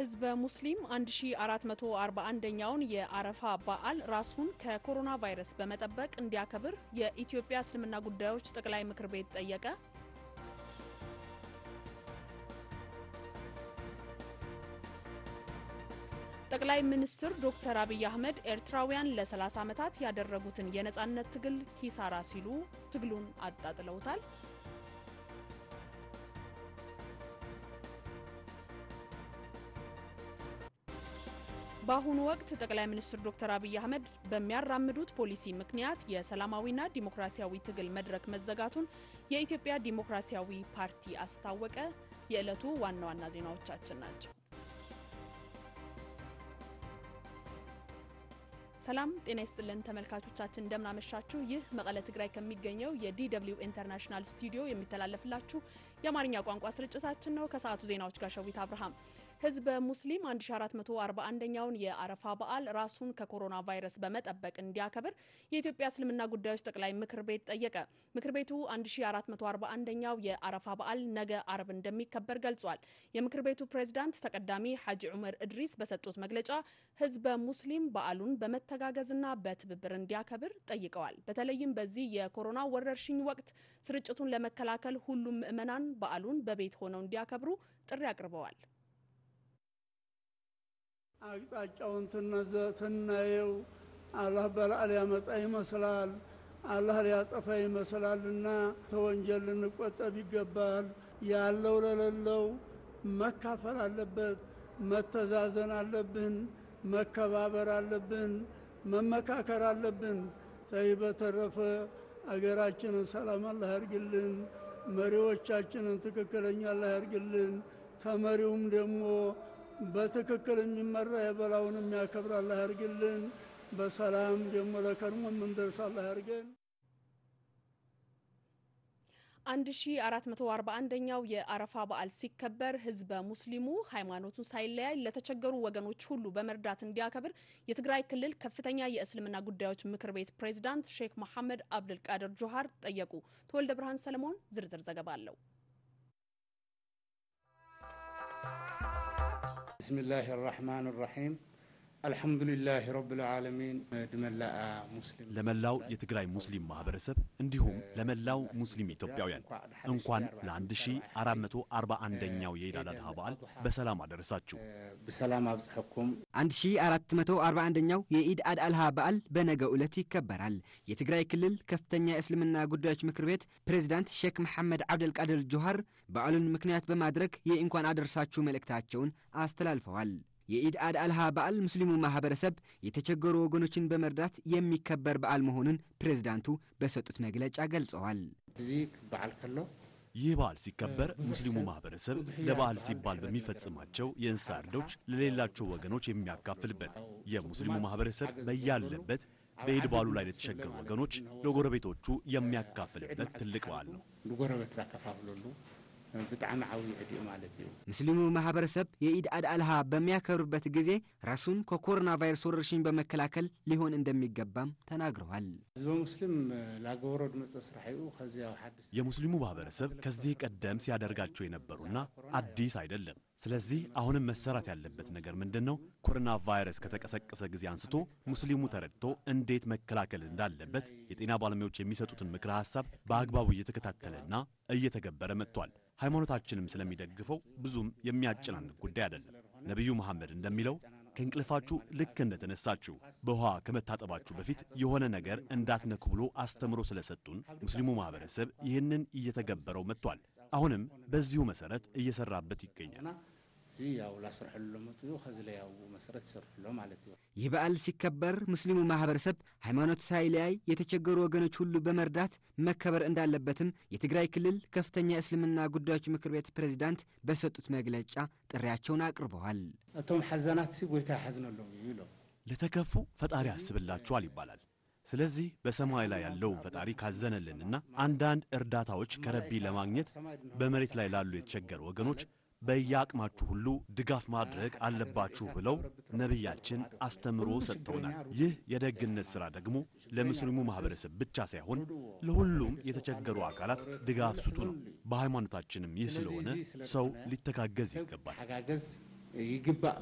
ህዝበ ሙስሊም 1441ኛውን የአረፋ በዓል ራሱን ከኮሮና ቫይረስ በመጠበቅ እንዲያከብር የኢትዮጵያ እስልምና ጉዳዮች ጠቅላይ ምክር ቤት ጠየቀ። ጠቅላይ ሚኒስትር ዶክተር አብይ አህመድ ኤርትራውያን ለ30 ዓመታት ያደረጉትን የነጻነት ትግል ኪሳራ ሲሉ ትግሉን አጣጥለውታል። በአሁኑ ወቅት ጠቅላይ ሚኒስትር ዶክተር አብይ አህመድ በሚያራምዱት ፖሊሲ ምክንያት የሰላማዊና ዲሞክራሲያዊ ትግል መድረክ መዘጋቱን የኢትዮጵያ ዲሞክራሲያዊ ፓርቲ አስታወቀ። የዕለቱ ዋና ዋና ዜናዎቻችን ናቸው። ሰላም ጤና ይስጥልን ተመልካቾቻችን፣ እንደምናመሻችሁ። ይህ መቀለ ትግራይ ከሚገኘው የዲደብሊው ኢንተርናሽናል ስቱዲዮ የሚተላለፍላችሁ የአማርኛ ቋንቋ ስርጭታችን ነው። ከሰዓቱ ዜናዎች ጋር ሸዊት አብርሃም። ህዝበ ሙስሊም 1441ኛውን የአረፋ በዓል ራሱን ከኮሮና ቫይረስ በመጠበቅ እንዲያከብር የኢትዮጵያ እስልምና ጉዳዮች ጠቅላይ ምክር ቤት ጠየቀ። ምክር ቤቱ 1441ኛው የአረፋ በዓል ነገ አርብ እንደሚከበር ገልጿል። የምክር ቤቱ ፕሬዝዳንት ተቀዳሚ ሐጂ ዑመር እድሪስ በሰጡት መግለጫ ህዝበ ሙስሊም በዓሉን በመተጋገዝና በትብብር እንዲያከብር ጠይቀዋል። በተለይም በዚህ የኮሮና ወረርሽኝ ወቅት ስርጭቱን ለመከላከል ሁሉም ምዕመናን በዓሉን በቤት ሆነው እንዲያከብሩ ጥሪ አቅርበዋል። አቅጣጫውን ትናየው አላህ በላእ ሊያመጣ ይመስላል፣ አላህ ሊያጠፋ ይመስላልና ተወንጀል ልንቆጠብ ይገባል። ያለው ለሌለው መካፈል አለበት፣ መተዛዘን አለብን፣ መከባበር አለብን፣ መመካከር አለብን። ተይ በተረፈ አገራችንን ሰላም አላህ ያርግልን፣ መሪዎቻችንን ትክክለኛ አላህ ያርግልን። ተመሪውም ደግሞ በትክክል የሚመራ የበላውን የሚያከብር አላህ ያርግልን። በሰላም ደግሞ ለከርሞ የምንደርስ አላህ ያርገን። 1441ኛው የአረፋ በዓል ሲከበር ህዝበ ሙስሊሙ ሃይማኖቱን ሳይለያይ ለተቸገሩ ወገኖች ሁሉ በመርዳት እንዲያከብር የትግራይ ክልል ከፍተኛ የእስልምና ጉዳዮች ምክር ቤት ፕሬዝዳንት ሼክ መሐመድ አብድልቃድር ጆሃር ጠየቁ። ተወልደ ብርሃን ሰለሞን ዝርዝር ዘገባ አለው። ብስሚላህ ራሕማን ራሒም አልሐምዱሊላህ ረብል ዓለሚን ድመላአ ሙስሊም ለመላው የትግራይ ሙስሊም ማህበረሰብ እንዲሁም ለመላው ሙስሊም ኢትዮጵያውያን እንኳን ለ1441ኛው የኢድ አል አድሃ በዓል በሰላም አደረሳችሁ። ብሰላም አብጽሐኩም 1441ኛው የኢድ አድ አልሃ በዓል በነገው ዕለት ይከበራል። የትግራይ ክልል ከፍተኛ የእስልምና ጉዳዮች ምክር ቤት ፕሬዚዳንት ሼክ መሐመድ አብደልቃድር ጆሃር በዓሉን ምክንያት በማድረግ የእንኳን አደረሳችሁ መልእክታቸውን አስተላልፈዋል። የኢድ አድ አልሃ በዓል ሙስሊሙ ማህበረሰብ የተቸገሩ ወገኖችን በመርዳት የሚከበር በዓል መሆኑን ፕሬዝዳንቱ በሰጡት መግለጫ ገልጸዋል። እዚ ክበዓል ከሎ ይህ በዓል ሲከበር ሙስሊሙ ማህበረሰብ ለበዓል ሲባል በሚፈጽማቸው የእንስሳ እርዶች ለሌላቸው ወገኖች የሚያካፍልበት የሙስሊሙ ማህበረሰብ በያለበት በኢድ በዓሉ ላይ ለተቸገሩ ወገኖች ለጎረቤቶቹ የሚያካፍልበት ትልቅ በዓል ነው። ንጎረበት ላከፋፍለሉ ብጣዕሚ ዓብዪ ዕድኡ ማለት እዩ። ሙስሊሙ ማህበረሰብ የኢድ አድ አልሃ በሚያከብርበት ጊዜ ራሱን ከኮሮና ቫይረስ ወረርሽኝ በመከላከል ሊሆን እንደሚገባም ተናግረዋል። ህዝበ ሙስሊም ላገበሮ ድመፀ ስራሕ እዩ ከዚ ኣብ ሓድስ የሙስሊሙ ማህበረሰብ ከዚህ ቀደም ሲያደርጋቸው የነበሩና አዲስ አይደለም። ስለዚህ አሁንም መሰራት ያለበት ነገር ምንድን ነው? ኮሮና ቫይረስ ከተቀሰቀሰ ጊዜ አንስቶ ሙስሊሙ ተረድቶ እንዴት መከላከል እንዳለበት የጤና ባለሙያዎች የሚሰጡትን ምክረ ሀሳብ በአግባቡ እየተከታተለና እየተገበረ መጥቷል። ሃይማኖታችንም ስለሚደግፈው ብዙም የሚያጨናንቅ ጉዳይ አይደለም። ነቢዩ መሐመድ እንደሚለው ከእንቅልፋችሁ ልክ እንደተነሳችሁ በውሃ ከመታጠባችሁ በፊት የሆነ ነገር እንዳትነኩ ብሎ አስተምሮ ስለሰጡን ሙስሊሙ ማህበረሰብ ይህንን እየተገበረው መጥቷል። አሁንም በዚሁ መሰረት እየሰራበት ይገኛል። እዚ ያው ላስርሐሉ መፅኡ ከዚ ላይ ያው መሰረት ይሰርሕሎ ማለት እዩ። ይህ በዓል ሲከበር ሙስሊሙ ማህበረሰብ ሃይማኖት ሳይለያይ የተቸገሩ ወገኖች ሁሉ በመርዳት መከበር እንዳለበትም የትግራይ ክልል ከፍተኛ የእስልምና ጉዳዮች ምክር ቤት ፕሬዚዳንት በሰጡት መግለጫ ጥሪያቸውን አቅርበዋል። እቶም ሓዘናት ሲ ጎይታ ይሓዝነሎም እዩ ኢሎም ለተከፉ ፈጣሪ ያስብላችኋል ይባላል። ስለዚህ በሰማይ ላይ ያለውን ፈጣሪ ካዘነልንና አንዳንድ እርዳታዎች ከረቢ ለማግኘት በመሬት ላይ ላሉ የተቸገሩ ወገኖች በየአቅማችሁ ሁሉ ድጋፍ ማድረግ አለባችሁ ብለው ነቢያችን አስተምሮ ሰጥተውናል። ይህ የደግነት ሥራ ደግሞ ለሙስሊሙ ማኅበረሰብ ብቻ ሳይሆን ለሁሉም የተቸገሩ አካላት ድጋፍ ስጡ ነው። በሃይማኖታችንም ይህ ስለሆነ ሰው ሊተጋገዝ ይገባል። ሓጋገዝ ይግባእ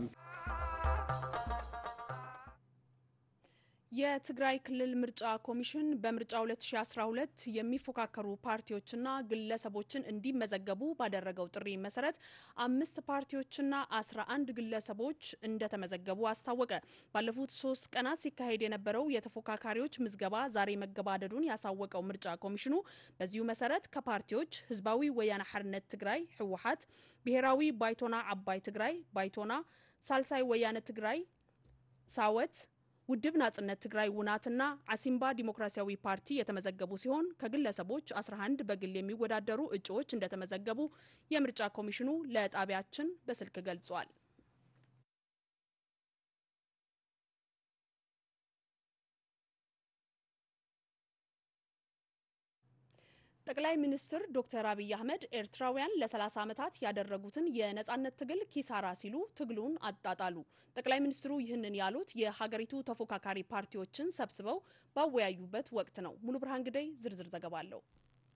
የትግራይ ክልል ምርጫ ኮሚሽን በምርጫ 2012 የሚፎካከሩ ፓርቲዎችና ግለሰቦችን እንዲመዘገቡ ባደረገው ጥሪ መሰረት አምስት ፓርቲዎችና 11 ግለሰቦች እንደተመዘገቡ አስታወቀ። ባለፉት ሶስት ቀናት ሲካሄድ የነበረው የተፎካካሪዎች ምዝገባ ዛሬ መገባደዱን ያሳወቀው ምርጫ ኮሚሽኑ በዚሁ መሰረት ከፓርቲዎች ህዝባዊ ወያነ ሓርነት ትግራይ ህወሓት፣ ብሔራዊ ባይቶና አባይ ትግራይ ባይቶና፣ ሳልሳይ ወያነ ትግራይ ሳወት ውድብ ናጽነት ትግራይ ውናትና አሲምባ ዲሞክራሲያዊ ፓርቲ የተመዘገቡ ሲሆን ከግለሰቦች 11 በግል የሚወዳደሩ እጩዎች እንደተመዘገቡ የምርጫ ኮሚሽኑ ለጣቢያችን በስልክ ገልጿል። ጠቅላይ ሚኒስትር ዶክተር አብይ አህመድ ኤርትራውያን ለ30 ዓመታት ያደረጉትን የነጻነት ትግል ኪሳራ ሲሉ ትግሉን አጣጣሉ። ጠቅላይ ሚኒስትሩ ይህንን ያሉት የሀገሪቱ ተፎካካሪ ፓርቲዎችን ሰብስበው ባወያዩበት ወቅት ነው። ሙሉ ብርሃን ግደይ ዝርዝር ዘገባ አለው።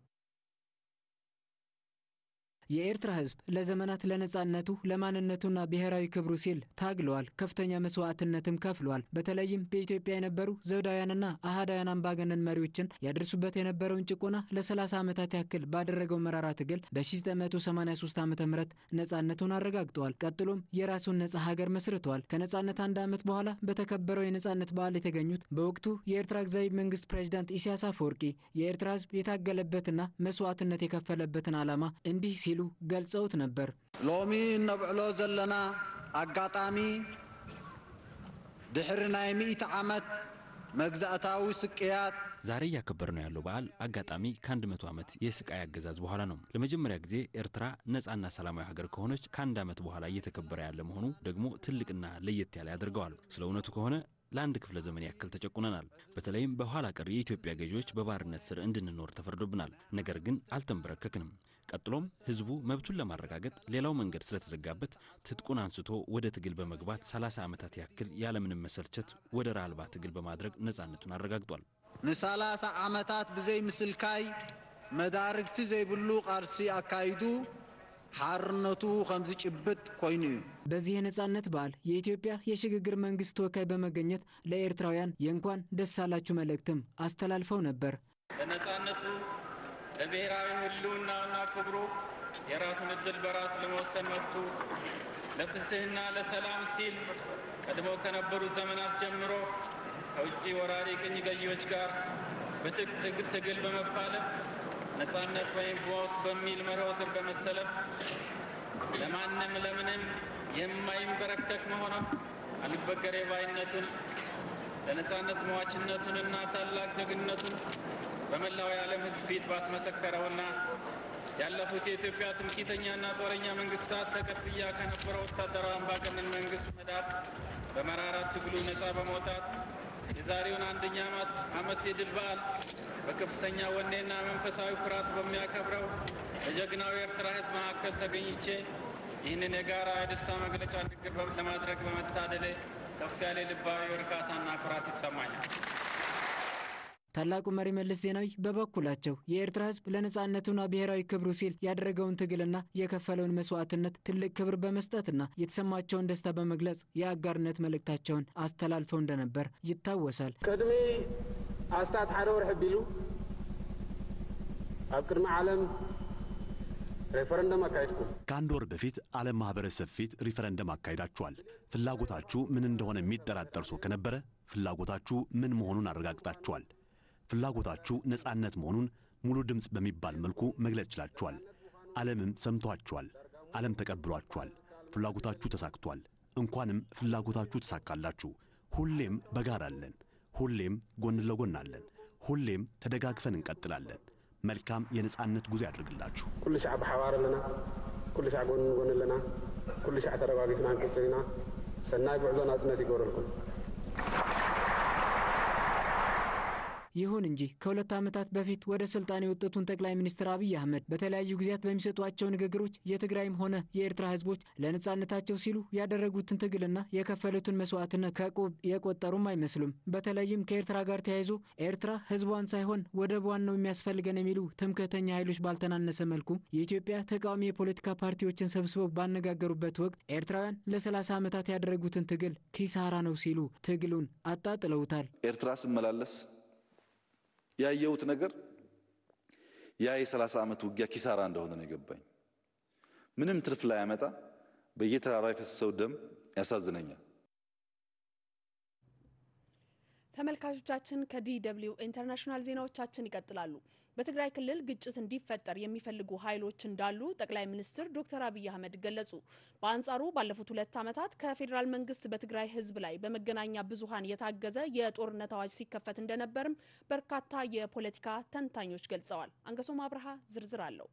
የኤርትራ ሕዝብ ለዘመናት ለነጻነቱ ለማንነቱና ብሔራዊ ክብሩ ሲል ታግለዋል። ከፍተኛ መስዋዕትነትም ከፍለዋል። በተለይም በኢትዮጵያ የነበሩ ዘውዳውያንና አህዳውያን አምባገነን መሪዎችን ያደርሱበት የነበረውን ጭቆና ለ30 ዓመታት ያክል ባደረገው መራራ ትግል በ1983 ዓ ም ነጻነቱን አረጋግጠዋል። ቀጥሎም የራሱን ነጻ ሀገር መስርተዋል። ከነጻነት አንድ ዓመት በኋላ በተከበረው የነጻነት በዓል የተገኙት በወቅቱ የኤርትራ ጊዜያዊ መንግስት ፕሬዚዳንት ኢሳያስ አፈወርቂ የኤርትራ ሕዝብ የታገለበትና መስዋዕትነት የከፈለበትን ዓላማ እንዲህ ሲሉ ገልጸውት ነበር። ሎሚ እነብዕሎ ዘለና አጋጣሚ ድሕሪ ናይ ሚእቲ ዓመት መግዛእታዊ ስቅያት ዛሬ እያከበር ነው ያለው በዓል አጋጣሚ ከአንድ መቶ ዓመት የስቃይ አገዛዝ በኋላ ነው። ለመጀመሪያ ጊዜ ኤርትራ ነጻና ሰላማዊ ሀገር ከሆነች ከአንድ ዓመት በኋላ እየተከበረ ያለ መሆኑ ደግሞ ትልቅና ለየት ያለ ያደርገዋል። ስለ እውነቱ ከሆነ ለአንድ ክፍለ ዘመን ያክል ተጨቁነናል። በተለይም በኋላ ቀር የኢትዮጵያ ገዢዎች በባርነት ስር እንድንኖር ተፈርዶብናል። ነገር ግን አልተንበረከክንም። ቀጥሎም ህዝቡ መብቱን ለማረጋገጥ ሌላው መንገድ ስለተዘጋበት ትጥቁን አንስቶ ወደ ትግል በመግባት 30 ዓመታት ያክል ያለምንም መሰልቸት ወደር አልባ ትግል በማድረግ ነጻነቱን አረጋግጧል። ንሰላሳ ዓመታት ብዘይ ምስልካይ መዳርግቲ ዘይብሉ ቃልሲ አካይዱ ሓርነቱ ከም ዝጭብጥ ኮይኑ እዩ በዚህ የነጻነት በዓል የኢትዮጵያ የሽግግር መንግስት ተወካይ በመገኘት ለኤርትራውያን የእንኳን ደስ አላችሁ መልእክትም አስተላልፈው ነበር። ለነጻነቱ ለብሔራዊ ህልውናውና ክብሩ የራሱን እድል በራስ ለመወሰን መብቱ ለፍትህና ለሰላም ሲል ቀድሞ ከነበሩት ዘመናት ጀምሮ ከውጭ ወራሪ ቅኝ ገዢዎች ጋር በትጥቅ ትግል በመፋለም ነጻነት ወይም ሞት በሚል መርሆ ስር በመሰለፍ ለማንም ለምንም የማይንበረከክ መሆኑን አልበገሬ ባይነቱን ለነጻነት መዋችነቱንና ታላቅ ጀግንነቱን በመላው የዓለም ሕዝብ ፊት ባስመሰከረውና ያለፉት የኢትዮጵያ ትምክህተኛና ጦረኛ መንግስታት ተቀጥያ ከነበረው ወታደራዊ አምባገነን መንግስት መዳፍ በመራራ ትግሉ ነጻ በመውጣት የዛሬውን አንደኛ ዓመት የድል በዓል በከፍተኛ ወኔና መንፈሳዊ ኩራት በሚያከብረው በጀግናው የኤርትራ ሕዝብ መካከል ተገኝቼ ይህንን የጋራ የደስታ መግለጫ ንግግር ለማድረግ በመታደሌ ከፍ ያለ ልባዊ እርካታና ኩራት ይሰማኛል። ታላቁ መሪ መለስ ዜናዊ በበኩላቸው የኤርትራ ህዝብ ለነጻነቱና ብሔራዊ ክብሩ ሲል ያደረገውን ትግልና የከፈለውን መስዋዕትነት ትልቅ ክብር በመስጠትና የተሰማቸውን ደስታ በመግለጽ የአጋርነት መልእክታቸውን አስተላልፈው እንደነበር ይታወሳል። ቅድሚ ኣስታት ሓደ ወርሒ ኣቢሉ ኣብ ቅድሚ ዓለም ሬፈረንደም አካሄድኩም። ከአንድ ወር በፊት ዓለም ማኅበረሰብ ፊት ሪፈረንደም አካሂዳችኋል። ፍላጎታችሁ ምን እንደሆነ የሚጠራጠር ሰው ከነበረ ፍላጎታችሁ ምን መሆኑን አረጋግጣችኋል። ፍላጎታችሁ ነጻነት መሆኑን ሙሉ ድምፅ በሚባል መልኩ መግለጽ ችላችኋል። ዓለምም ሰምቷችኋል። ዓለም ተቀብሏችኋል። ፍላጎታችሁ ተሳክቷል። እንኳንም ፍላጎታችሁ ተሳካላችሁ። ሁሌም በጋራ አለን። ሁሌም ጎን ለጎን አለን። ሁሌም ተደጋግፈን እንቀጥላለን። መልካም የነጻነት ጉዞ ያድርግላችሁ። ኩሉ ሻዕ ብሓባር ኣለና ኩሉ ሻዕ ጎን ጎን ኣለና ኩሉ ሻዕ ተረጋጊትና ንቅፅል ኢና ሰናይ ጉዕዞ ናጽነት ይገብረልኩም ይሁን እንጂ ከሁለት ዓመታት በፊት ወደ ስልጣን የወጡትን ጠቅላይ ሚኒስትር አብይ አህመድ በተለያዩ ጊዜያት በሚሰጧቸው ንግግሮች የትግራይም ሆነ የኤርትራ ህዝቦች ለነጻነታቸው ሲሉ ያደረጉትን ትግልና የከፈሉትን መስዋዕትነት ከቁብ የቆጠሩም አይመስሉም። በተለይም ከኤርትራ ጋር ተያይዞ ኤርትራ ህዝቧን ሳይሆን ወደቧን ነው የሚያስፈልገን የሚሉ ትምክህተኛ ኃይሎች ባልተናነሰ መልኩ የኢትዮጵያ ተቃዋሚ የፖለቲካ ፓርቲዎችን ሰብስበው ባነጋገሩበት ወቅት ኤርትራውያን ለ30 ዓመታት ያደረጉትን ትግል ኪሳራ ነው ሲሉ ትግሉን አጣጥለውታል። ኤርትራ ስመላለስ ያየሁት ነገር ያ የ30 ዓመት ውጊያ ኪሳራ እንደሆነ ነው የገባኝ። ምንም ትርፍ ላይ ያመጣ በየተራራ የፈሰሰው ደም ያሳዝነኛል። ተመልካቾቻችን ከዲ ደብልዩ ኢንተርናሽናል ዜናዎቻችን ይቀጥላሉ። በትግራይ ክልል ግጭት እንዲፈጠር የሚፈልጉ ኃይሎች እንዳሉ ጠቅላይ ሚኒስትር ዶክተር አብይ አህመድ ገለጹ። በአንጻሩ ባለፉት ሁለት ዓመታት ከፌዴራል መንግስት በትግራይ ህዝብ ላይ በመገናኛ ብዙኃን የታገዘ የጦርነት አዋጅ ሲከፈት እንደነበርም በርካታ የፖለቲካ ተንታኞች ገልጸዋል። አንገሶም አብርሃ ዝርዝር አለው።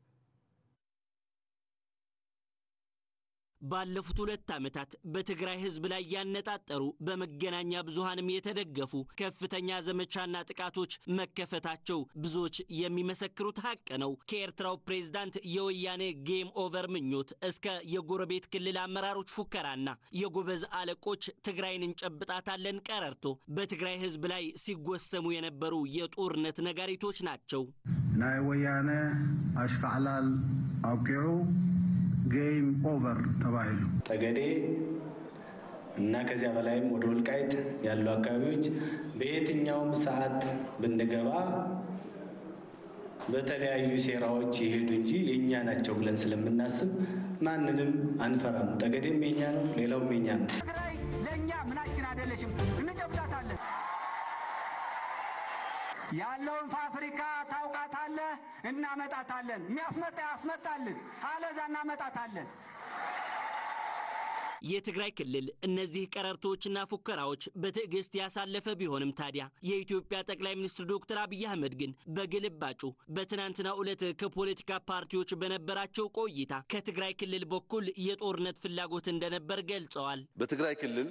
ባለፉት ሁለት ዓመታት በትግራይ ህዝብ ላይ ያነጣጠሩ በመገናኛ ብዙሃንም የተደገፉ ከፍተኛ ዘመቻና ጥቃቶች መከፈታቸው ብዙዎች የሚመሰክሩት ሀቅ ነው። ከኤርትራው ፕሬዝዳንት የወያኔ ጌም ኦቨር ምኞት እስከ የጎረቤት ክልል አመራሮች ፉከራና የጎበዝ አለቆች ትግራይን እንጨብጣታለን ቀረርቶ በትግራይ ህዝብ ላይ ሲጎሰሙ የነበሩ የጦርነት ነጋሪቶች ናቸው። ናይ ወያነ አሽካዕላል አውቂዑ ጌም ኦቨር ተባሂሉ ጠገዴ እና ከዚያ በላይም ወደ ወልቃይት ያሉ አካባቢዎች በየትኛውም ሰዓት ብንገባ በተለያዩ ሴራዎች ይሄዱ እንጂ የእኛ ናቸው ብለን ስለምናስብ ማንንም አንፈራም። ጠገዴም የኛ ነው፣ ሌላውም የኛ ነው። ትግራይ ለእኛ ምናችን አይደለሽም፣ እንጨብጣታለን። ያለውን ፋብሪካ ታውቃታለህ፣ እናመጣታለን። የሚያስመጣ ያስመጣልን፣ አለዛ እናመጣታለን። የትግራይ ክልል እነዚህ ቀረርቶችና ፉከራዎች በትዕግስት ያሳለፈ ቢሆንም ታዲያ የኢትዮጵያ ጠቅላይ ሚኒስትር ዶክተር አብይ አህመድ ግን በግልባጩ በትናንትናው ዕለት ከፖለቲካ ፓርቲዎች በነበራቸው ቆይታ ከትግራይ ክልል በኩል የጦርነት ፍላጎት እንደነበር ገልጸዋል። በትግራይ ክልል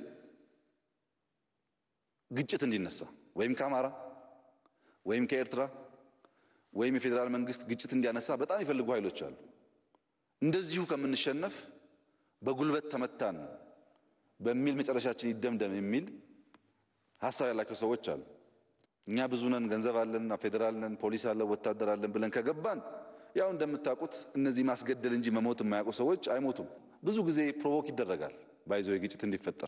ግጭት እንዲነሳ ወይም ከአማራ ወይም ከኤርትራ ወይም የፌዴራል መንግስት ግጭት እንዲያነሳ በጣም ይፈልጉ ኃይሎች አሉ። እንደዚሁ ከምንሸነፍ በጉልበት ተመታን በሚል መጨረሻችን ይደምደም የሚል ሀሳብ ያላቸው ሰዎች አሉ። እኛ ብዙ ነን፣ ገንዘብ አለን፣ ፌዴራል ነን፣ ፖሊስ አለን፣ ወታደር አለን ብለን ከገባን ያው እንደምታውቁት እነዚህ ማስገደል እንጂ መሞት የማያውቁ ሰዎች አይሞቱም። ብዙ ጊዜ ፕሮቮክ ይደረጋል ባይዞ ግጭት እንዲፈጠር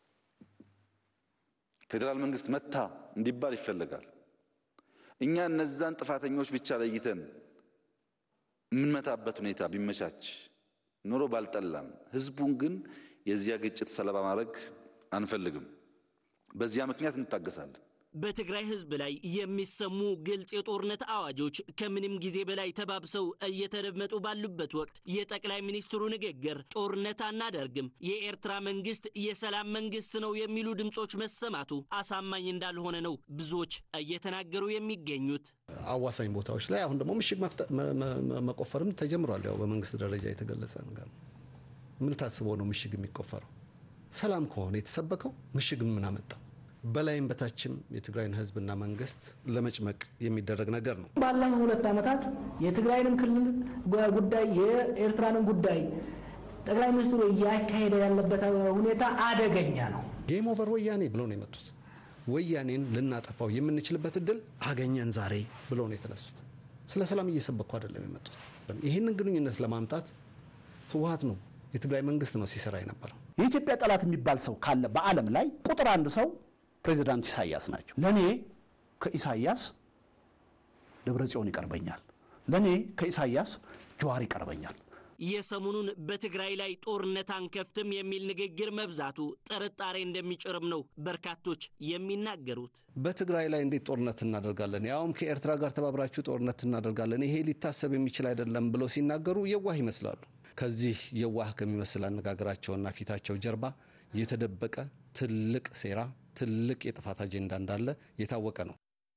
ፌዴራል መንግስት መታ እንዲባል ይፈለጋል። እኛ እነዛን ጥፋተኞች ብቻ ለይተን የምንመታበት ሁኔታ ቢመቻች ኖሮ ባልጠላን፣ ህዝቡን ግን የዚያ ግጭት ሰለባ ማድረግ አንፈልግም። በዚያ ምክንያት እንታገሳለን። በትግራይ ህዝብ ላይ የሚሰሙ ግልጽ የጦርነት አዋጆች ከምንም ጊዜ በላይ ተባብሰው እየተደመጡ ባሉበት ወቅት የጠቅላይ ሚኒስትሩ ንግግር ጦርነት አናደርግም፣ የኤርትራ መንግስት የሰላም መንግስት ነው የሚሉ ድምፆች መሰማቱ አሳማኝ እንዳልሆነ ነው ብዙዎች እየተናገሩ የሚገኙት። አዋሳኝ ቦታዎች ላይ አሁን ደግሞ ምሽግ መቆፈርም ተጀምሯል። ያው በመንግስት ደረጃ የተገለጸ ነገር ነው። ምን ታስቦ ነው ምሽግ የሚቆፈረው? ሰላም ከሆነ የተሰበከው ምሽግ ምን አመጣው? በላይም በታችም የትግራይን ህዝብና መንግስት ለመጭመቅ የሚደረግ ነገር ነው። ባለፈው ሁለት ዓመታት የትግራይንም ክልል ጉዳይ የኤርትራንም ጉዳይ ጠቅላይ ሚኒስትሩ እያካሄደ ያለበት ሁኔታ አደገኛ ነው። ጌም ኦቨር ወያኔ ብለው ነው የመጡት። ወያኔን ልናጠፋው የምንችልበት እድል አገኘን ዛሬ ብለው ነው የተነሱት። ስለ ሰላም እየሰበኩ አይደለም የመጡት። ይህንን ግንኙነት ለማምጣት ህወሀት ነው የትግራይ መንግስት ነው ሲሰራ የነበረው። የኢትዮጵያ ጠላት የሚባል ሰው ካለ በዓለም ላይ ቁጥር አንድ ሰው ፕሬዚዳንት ኢሳያስ ናቸው። ለእኔ ከኢሳያስ ደብረ ጽዮን ይቀርበኛል። ለእኔ ከኢሳያስ ጀዋር ይቀርበኛል። የሰሞኑን በትግራይ ላይ ጦርነት አንከፍትም የሚል ንግግር መብዛቱ ጥርጣሬ እንደሚጭርም ነው በርካቶች የሚናገሩት። በትግራይ ላይ እንዴት ጦርነት እናደርጋለን፣ ያውም ከኤርትራ ጋር ተባብራችሁ ጦርነት እናደርጋለን፣ ይሄ ሊታሰብ የሚችል አይደለም ብለው ሲናገሩ የዋህ ይመስላሉ። ከዚህ የዋህ ከሚመስል አነጋገራቸውና ፊታቸው ጀርባ የተደበቀ ትልቅ ሴራ ትልቅ የጥፋት አጀንዳ እንዳለ የታወቀ ነው።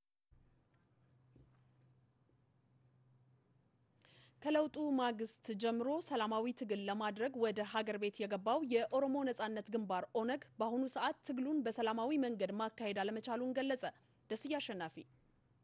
ከለውጡ ማግስት ጀምሮ ሰላማዊ ትግል ለማድረግ ወደ ሀገር ቤት የገባው የኦሮሞ ነጻነት ግንባር ኦነግ በአሁኑ ሰዓት ትግሉን በሰላማዊ መንገድ ማካሄድ አለመቻሉን ገለጸ። ደስዬ አሸናፊ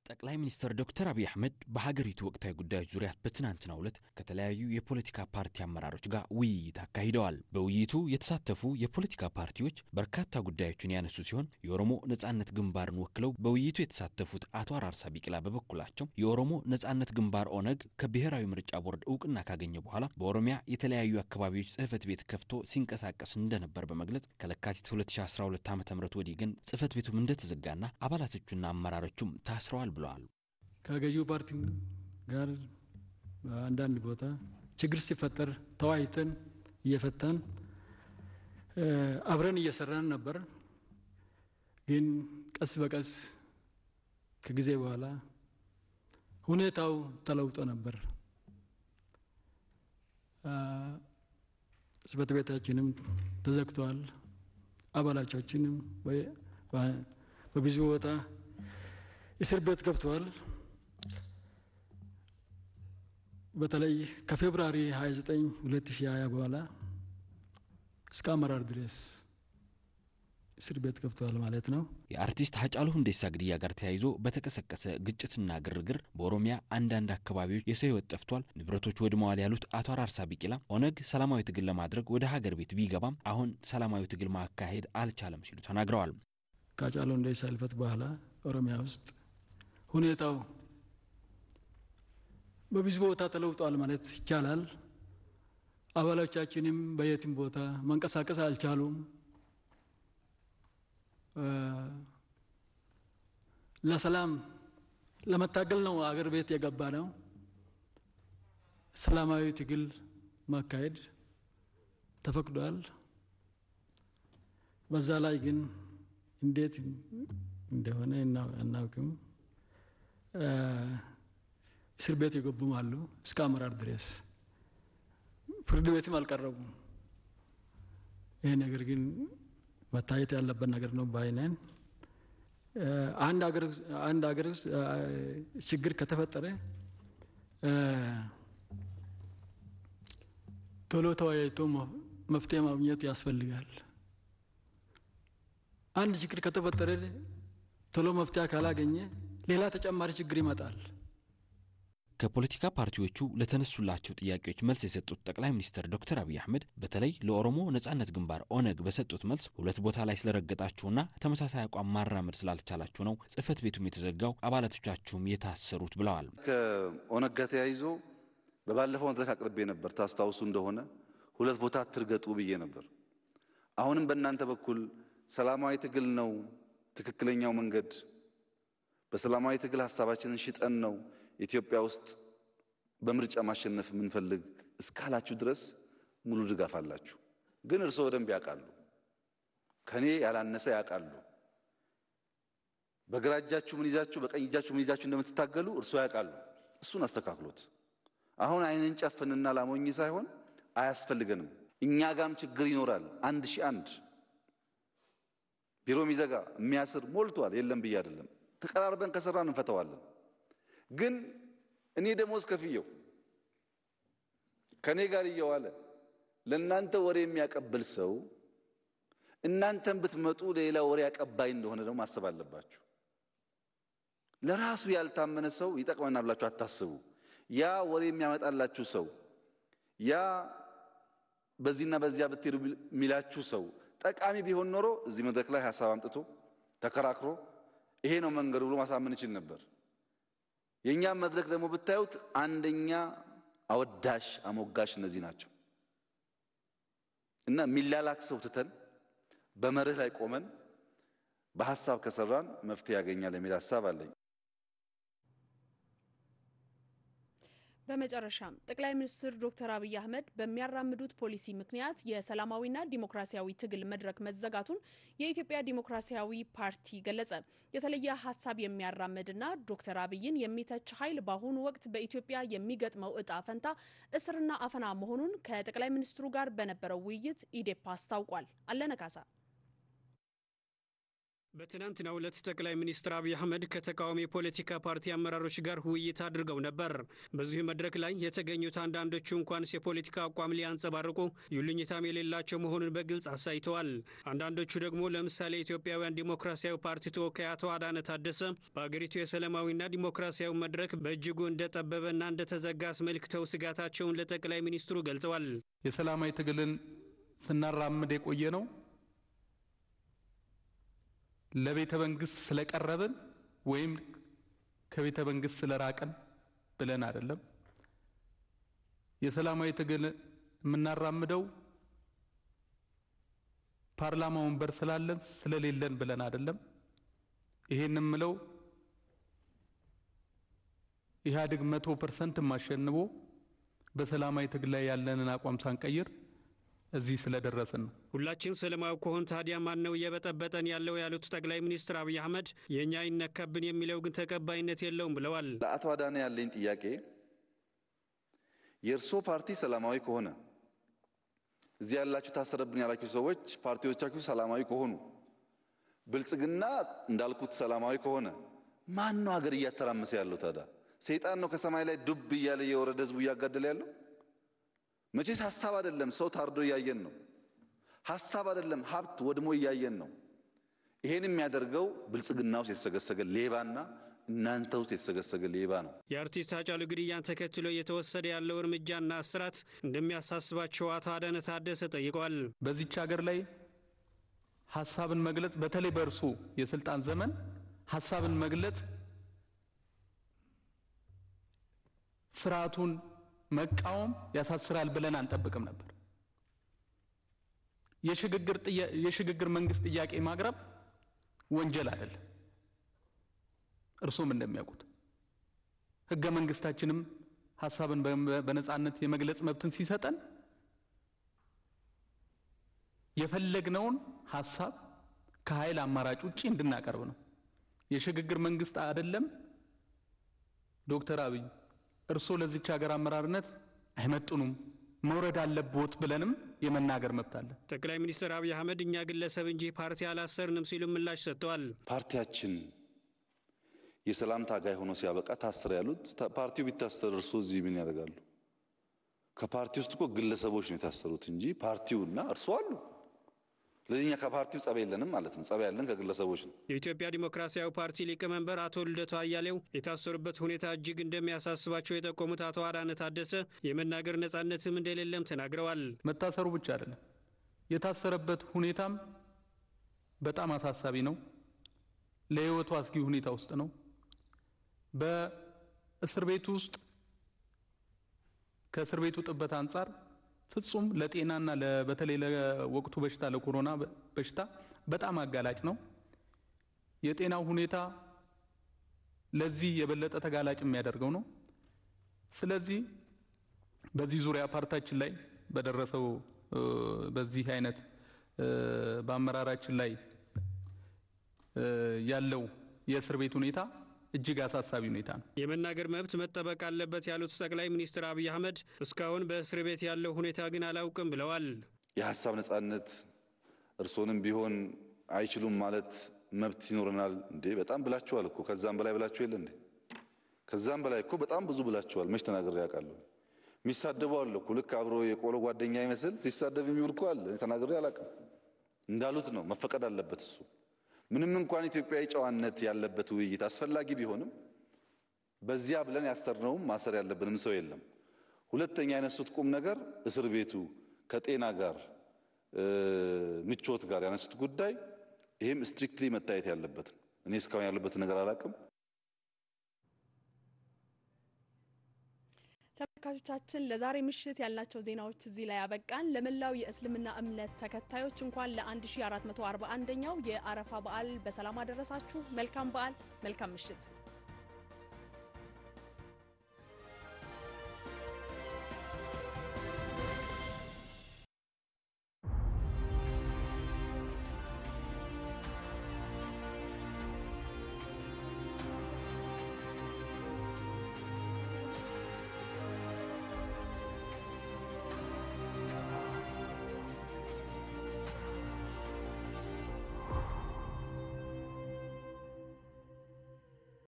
ጠቅላይ ሚኒስትር ዶክተር አብይ አህመድ በሀገሪቱ ወቅታዊ ጉዳዮች ዙሪያ በትናንትናው ዕለት ከተለያዩ የፖለቲካ ፓርቲ አመራሮች ጋር ውይይት አካሂደዋል። በውይይቱ የተሳተፉ የፖለቲካ ፓርቲዎች በርካታ ጉዳዮችን ያነሱ ሲሆን የኦሮሞ ነጻነት ግንባርን ወክለው በውይይቱ የተሳተፉት አቶ አራርሳ ቢቅላ በበኩላቸው የኦሮሞ ነጻነት ግንባር ኦነግ ከብሔራዊ ምርጫ ቦርድ እውቅና ካገኘ በኋላ በኦሮሚያ የተለያዩ አካባቢዎች ጽህፈት ቤት ከፍቶ ሲንቀሳቀስ እንደነበር በመግለጽ ከለካቲት 2012 ዓ ም ወዲህ ግን ጽህፈት ቤቱም እንደተዘጋና አባላቶቹና አመራሮቹም ታስረዋል ብለዋል። ከገዢው ፓርቲ ጋር አንዳንድ ቦታ ችግር ሲፈጠር ተወያይተን እየፈታን አብረን እየሰራን ነበር። ግን ቀስ በቀስ ከጊዜ በኋላ ሁኔታው ተለውጦ ነበር። ጽህፈት ቤታችንም ተዘግተዋል። አባላቻችንም በብዙ ቦታ እስር ቤት ገብተዋል። በተለይ ከፌብራሪ 29 2020 በኋላ እስከ አመራር ድረስ እስር ቤት ገብተዋል ማለት ነው። የአርቲስት ሀጫሉ ሁንዴሳ ግድያ ጋር ተያይዞ በተቀሰቀሰ ግጭትና ግርግር በኦሮሚያ አንዳንድ አካባቢዎች የሰው ሕይወት ጠፍቷል፣ ንብረቶች ወድመዋል ያሉት አቶ አራርሳ ቢቂላ ኦነግ ሰላማዊ ትግል ለማድረግ ወደ ሀገር ቤት ቢገባም አሁን ሰላማዊ ትግል ማካሄድ አልቻለም ሲሉ ተናግረዋል። ከሀጫሉ ሁንዴሳ ህልፈት በኋላ ኦሮሚያ ውስጥ ሁኔታው በብዙ ቦታ ተለውጧል ማለት ይቻላል። አባሎቻችንም በየትም ቦታ መንቀሳቀስ አልቻሉም። ለሰላም ለመታገል ነው አገር ቤት የገባ ነው። ሰላማዊ ትግል ማካሄድ ተፈቅዷል። በዛ ላይ ግን እንዴት እንደሆነ አናውቅም። እስር ቤት የገቡም አሉ እስከ አመራር ድረስ ፍርድ ቤትም አልቀረቡም። ይህ ነገር ግን መታየት ያለበት ነገር ነው ባይነን አንድ ሀገር ውስጥ ችግር ከተፈጠረ ቶሎ ተወያይቶ መፍትሄ ማግኘት ያስፈልጋል። አንድ ችግር ከተፈጠረ ቶሎ መፍትሄ ካላገኘ ሌላ ተጨማሪ ችግር ይመጣል። ከፖለቲካ ፓርቲዎቹ ለተነሱላቸው ጥያቄዎች መልስ የሰጡት ጠቅላይ ሚኒስትር ዶክተር አብይ አህመድ በተለይ ለኦሮሞ ነጻነት ግንባር ኦነግ በሰጡት መልስ ሁለት ቦታ ላይ ስለረገጣችሁና ተመሳሳይ አቋም ማራመድ ስላልቻላችሁ ነው ጽህፈት ቤቱም የተዘጋው አባላቶቻችሁም የታሰሩት ብለዋል። ከኦነግ ጋር ተያይዞ በባለፈው መድረክ አቅርቤ ነበር። ታስታውሱ እንደሆነ ሁለት ቦታ ትርገጡ ብዬ ነበር። አሁንም በእናንተ በኩል ሰላማዊ ትግል ነው ትክክለኛው መንገድ፣ በሰላማዊ ትግል ሀሳባችንን ሽጠን ነው ኢትዮጵያ ውስጥ በምርጫ ማሸነፍ የምንፈልግ እስካላችሁ ድረስ ሙሉ ድጋፍ አላችሁ። ግን እርስዎ በደንብ ያውቃሉ፣ ከኔ ያላነሰ ያውቃሉ። በግራ እጃችሁ ምን ይዛችሁ በቀኝ እጃችሁ ምን ይዛችሁ እንደምትታገሉ እርስዎ ያውቃሉ። እሱን አስተካክሎት። አሁን አይንን ጨፍንና ላሞኝ ሳይሆን አያስፈልገንም። እኛ ጋም ችግር ይኖራል። አንድ ሺህ አንድ ቢሮ የሚዘጋ የሚያስር ሞልቷል። የለም ብዬ አይደለም። ተቀራርበን ከሰራን እንፈተዋለን። ግን እኔ ደሞዝ ከፍየው ከኔ ጋር እየዋለ ለእናንተ ወሬ የሚያቀብል ሰው እናንተን ብትመጡ ሌላ ወሬ አቀባይ እንደሆነ ደግሞ ማሰብ አለባችሁ። ለራሱ ያልታመነ ሰው ይጠቅመናል ብላችሁ አታስቡ። ያ ወሬ የሚያመጣላችሁ ሰው ያ በዚህና በዚያ ብትሄዱ የሚላችሁ ሰው ጠቃሚ ቢሆን ኖሮ እዚህ መድረክ ላይ ሀሳብ አምጥቶ ተከራክሮ ይሄ ነው መንገዱ ብሎ ማሳመን ይችል ነበር። የእኛም መድረክ ደግሞ ብታዩት አንደኛ አወዳሽ አሞጋሽ እነዚህ ናቸው እና የሚላላክ ሰው ትተን በመርህ ላይ ቆመን በሀሳብ ከሰራን መፍትሄ ያገኛል የሚል ሀሳብ አለኝ። በመጨረሻም ጠቅላይ ሚኒስትር ዶክተር አብይ አህመድ በሚያራምዱት ፖሊሲ ምክንያት የሰላማዊና ዲሞክራሲያዊ ትግል መድረክ መዘጋቱን የኢትዮጵያ ዲሞክራሲያዊ ፓርቲ ገለጸ። የተለየ ሀሳብ የሚያራምድና ዶክተር አብይን የሚተች ኃይል በአሁኑ ወቅት በኢትዮጵያ የሚገጥመው እጣ ፈንታ እስርና አፈና መሆኑን ከጠቅላይ ሚኒስትሩ ጋር በነበረው ውይይት ኢዴፓ አስታውቋል። አለነ ካሳ በትናንትናው ዕለት ጠቅላይ ሚኒስትር አብይ አህመድ ከተቃዋሚ የፖለቲካ ፓርቲ አመራሮች ጋር ውይይት አድርገው ነበር። በዚሁ መድረክ ላይ የተገኙት አንዳንዶቹ እንኳንስ የፖለቲካ አቋም ሊያንጸባርቁ ይሉኝታም የሌላቸው መሆኑን በግልጽ አሳይተዋል። አንዳንዶቹ ደግሞ ለምሳሌ የኢትዮጵያውያን ዲሞክራሲያዊ ፓርቲ ተወካይ አቶ አዳነ ታደሰ በአገሪቱ የሰላማዊና ዲሞክራሲያዊ መድረክ በእጅጉ እንደጠበበና እንደተዘጋ አስመልክተው ስጋታቸውን ለጠቅላይ ሚኒስትሩ ገልጸዋል። የሰላማዊ ትግልን ስናራምድ የቆየ ነው ለቤተ መንግስት ስለቀረብን ወይም ከቤተ መንግስት ስለራቅን ብለን አይደለም። የሰላማዊ ትግል የምናራምደው ፓርላማ ወንበር ስላለን ስለሌለን ብለን አይደለም። ይሄን የምለው ኢህአዴግ መቶ ፐርሰንት ማሸንፎ በሰላማዊ ትግል ላይ ያለንን አቋም ሳንቀይር እዚህ ስለደረስን ነው። ሁላችን ሰላማዊ ከሆን ታዲያ ማን ነው እየበጠበጠን ያለው ያሉት ጠቅላይ ሚኒስትር አብይ አህመድ የእኛ ይነካብን የሚለው ግን ተቀባይነት የለውም ብለዋል። ለአቶ አዳነ ያለኝ ጥያቄ የእርሶ ፓርቲ ሰላማዊ ከሆነ እዚህ ያላችሁ ታሰረብን ያላችሁ ሰዎች ፓርቲዎቻችሁ ሰላማዊ ከሆኑ ብልጽግና እንዳልኩት ሰላማዊ ከሆነ ማን ነው ሀገር እያተራመሰ ያለው ታዲያ? ሰይጣን ነው ከሰማይ ላይ ዱብ እያለ የወረደ ህዝቡ እያጋደለ ያለው? መቼስ ሀሳብ አይደለም። ሰው ታርዶ እያየን ነው። ሀሳብ አይደለም፣ ሀብት ወድሞ እያየን ነው። ይሄን የሚያደርገው ብልጽግና ውስጥ የተሰገሰገ ሌባና እናንተ ውስጥ የተሰገሰገ ሌባ ነው። የአርቲስት ሃጫሉ ግድያን ተከትሎ እየተወሰደ ያለው እርምጃና እስራት እንደሚያሳስባቸው አቶ አዳነ ታደሰ ጠይቀዋል። በዚች ሀገር ላይ ሀሳብን መግለጽ በተለይ በእርሱ የስልጣን ዘመን ሀሳብን መግለጽ ስርዓቱን መቃወም ያሳስራል ብለን አንጠብቅም ነበር። የሽግግር መንግስት ጥያቄ ማቅረብ ወንጀል አይደለም። እርሱም እንደሚያውቁት ህገ መንግስታችንም ሀሳብን በነጻነት የመግለጽ መብትን ሲሰጠን የፈለግነውን ሀሳብ ከኃይል አማራጭ ውጪ እንድናቀርብ ነው። የሽግግር መንግስት አይደለም ዶክተር አብይ እርስዎ ለዚች ሀገር አመራርነት አይመጥኑም መውረድ አለብዎት ብለንም የመናገር መብት አለ። ጠቅላይ ሚኒስትር አብይ አህመድ እኛ ግለሰብ እንጂ ፓርቲ አላሰርንም ሲሉ ምላሽ ሰጥተዋል። ፓርቲያችን የሰላም ታጋይ ሆኖ ሲያበቃ ታሰረ ያሉት ፓርቲው ቢታሰር እርስዎ እዚህ ምን ያደርጋሉ? ከፓርቲ ውስጥ እኮ ግለሰቦች ነው የታሰሩት እንጂ ፓርቲውና እርስዎ አሉ። ስለዚህ እኛ ከፓርቲው ጸብ የለንም ማለት ነው። ጸብ ያለን ከግለሰቦች ነው። የኢትዮጵያ ዲሞክራሲያዊ ፓርቲ ሊቀመንበር አቶ ልደቱ አያሌው የታሰሩበት ሁኔታ እጅግ እንደሚያሳስባቸው የጠቆሙት አቶ አዳነ ታደሰ የመናገር ነጻነትም እንደሌለም ተናግረዋል። መታሰሩ ብቻ አይደለም፣ የታሰረበት ሁኔታም በጣም አሳሳቢ ነው። ለህይወቱ አስጊ ሁኔታ ውስጥ ነው። በእስር ቤቱ ውስጥ ከእስር ቤቱ ጥበት አንጻር ፍጹም ለጤናና በተለይ ለወቅቱ በሽታ ለኮሮና በሽታ በጣም አጋላጭ ነው። የጤናው ሁኔታ ለዚህ የበለጠ ተጋላጭ የሚያደርገው ነው። ስለዚህ በዚህ ዙሪያ ፓርታችን ላይ በደረሰው በዚህ አይነት በአመራራችን ላይ ያለው የእስር ቤት ሁኔታ እጅግ አሳሳቢ ሁኔታ ነው። የመናገር መብት መጠበቅ አለበት ያሉት ጠቅላይ ሚኒስትር አብይ አህመድ እስካሁን በእስር ቤት ያለው ሁኔታ ግን አላውቅም ብለዋል። የሀሳብ ነጻነት እርስዎንም ቢሆን አይችሉም ማለት መብት ይኖረናል እንዴ? በጣም ብላችኋል እኮ ከዛም በላይ ብላችሁ የለ እንዴ? ከዛም በላይ እኮ በጣም ብዙ ብላችኋል። መች ተናግሬ ያውቃለሁ? የሚሳደቡ አለ እኮ ልክ አብሮ የቆሎ ጓደኛ ይመስል ሲሳደብ የሚውል እኮ አለ። ተናግሬ አላውቅም። እንዳሉት ነው፣ መፈቀድ አለበት እሱ ምንም እንኳን ኢትዮጵያዊ ጨዋነት ያለበት ውይይት አስፈላጊ ቢሆንም በዚያ ብለን ያሰርነውም ማሰር ያለብንም ሰው የለም። ሁለተኛ ያነሱት ቁም ነገር እስር ቤቱ ከጤና ጋር ምቾት ጋር ያነሱት ጉዳይ ይህም ስትሪክትሊ መታየት ያለበት ነው። እኔ እስካሁን ያለበትን ነገር አላውቅም። ተመልካቾቻችን ለዛሬ ምሽት ያልናቸው ዜናዎች እዚህ ላይ ያበቃን። ለመላው የእስልምና እምነት ተከታዮች እንኳን ለ1441ኛው የአረፋ በዓል በሰላም አደረሳችሁ። መልካም በዓል፣ መልካም ምሽት።